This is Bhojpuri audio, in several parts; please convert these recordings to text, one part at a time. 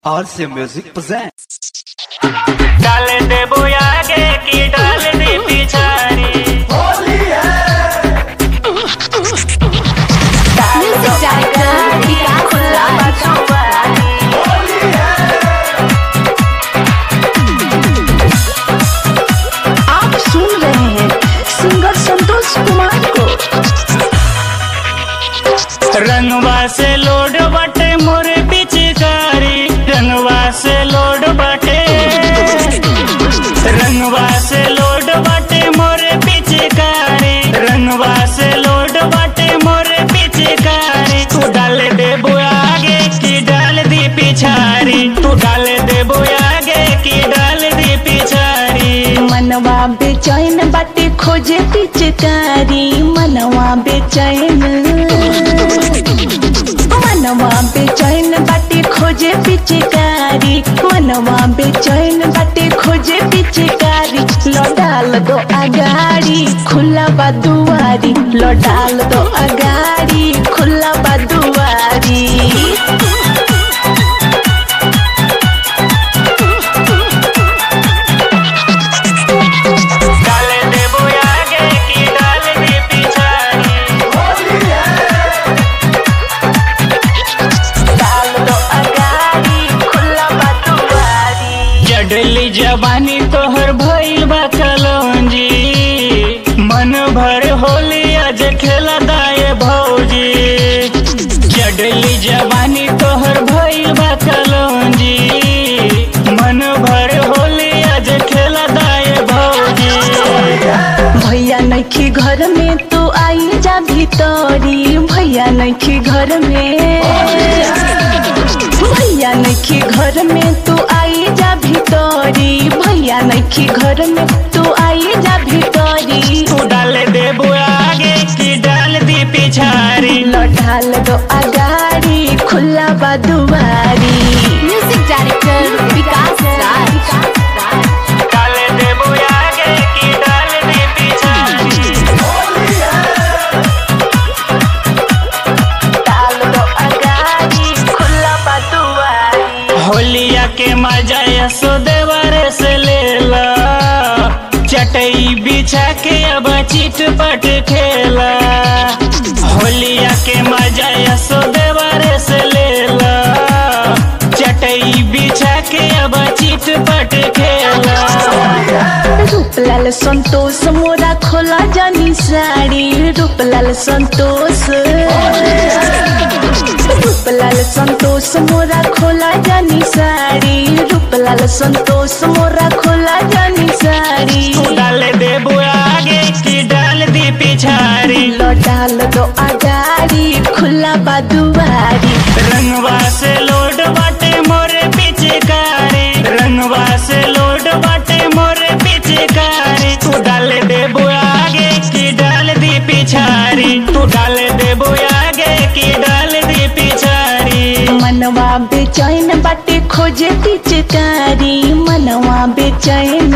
RC Music presents. डाल दे आगे की डाल दे पिछाड़ी Music director विकास राज आप सुन रहे हैं सिंगर संतोष कुमार को रंगवा से लोड बटे मोरे पिचकारी रंगवा से लोड बटे रंगवा से लोड बटे मोरे पिचकारी रंगवा से लोड बटे मोरे पिचकारी तू डाल दे आगे की डाल दी पिछाड़ी तू डाल दे आगे की डाल दी पिछाड़ी मनवा बेचैन बाटे खोजे पिचकारी मनवा बेचैन मनवा बेचैन बाटे खोजे पिचकारी मनवा बेचैन बाटे खोजे पिचकारी लौटाल दो अगाड़ी खुला बा दुआरी लौटाल दो अगाड़ी खुला बा दुआरी डाल दे आगे की डाल दी पिछाड़ी डाल दो अगाड़ी खुला बा दुआरी जडली जवानी तोहर भइल बा कलौंजी मन भर होली आज खेला दाए भौजी जडली जवानी तोहर भइल बा कलौंजी मन भर होली आज खेला दाए भौजी भैया नखी घर में तू आई जा भीतरी भैया नखी घर में भैया नखी घर में तू आई जा भीतरी भैया नखी घर में तू आई जा भीतरी तू डाल दे आगे की डाल दी पिछाड़ी लौटाल दो अगाड़ी खुला बा दुआरी म्यूजिक डायरेक्टर विकास राज डाल दे आगे की डाल दी पिछाड़ी डाल दो अगाड़ी खुला बा दुआरी होलिया के मजा यशोदेवर से लेला चटई बिछा के अब चिट पट खेला होलिया के मजा यशोदेवर से लेला चटई बिछा के अब चिट पट खेला रूपलाल संतोष मोरा खोला जानी साड़ी रूपलाल संतोष रूपलाल संतोष मोरा खोला जानी साड़ी रूपलाल संतोष मोरा खोला जानी साड़ी तू डाल दे आगे की डाल दी पिछाड़ी लौटाल दो अगाड़ी खुला बा दुआरी रंगवा से लोड बाटे मोरे पिचकारी रंगवा से लोड बाटे मोरे पिचकारी तू डाल दे आगे की डाल दी पिछाड़ी तू डाल दे आगे की डाल दी पिछाड़ी मनवा बेचैन बाटे खोजे पिचकारी मनवा बेचैन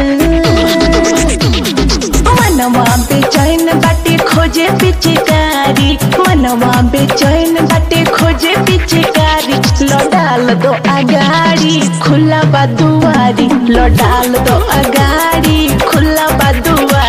मनवा बेचैन बाटे खोजे पिचकारी मनवा बेचैन बाटे खोजे पिचकारी लौटाल दो अगाड़ी खुला बा दुआरी लौटाल दो अगाड़ी खुला बा दुआरी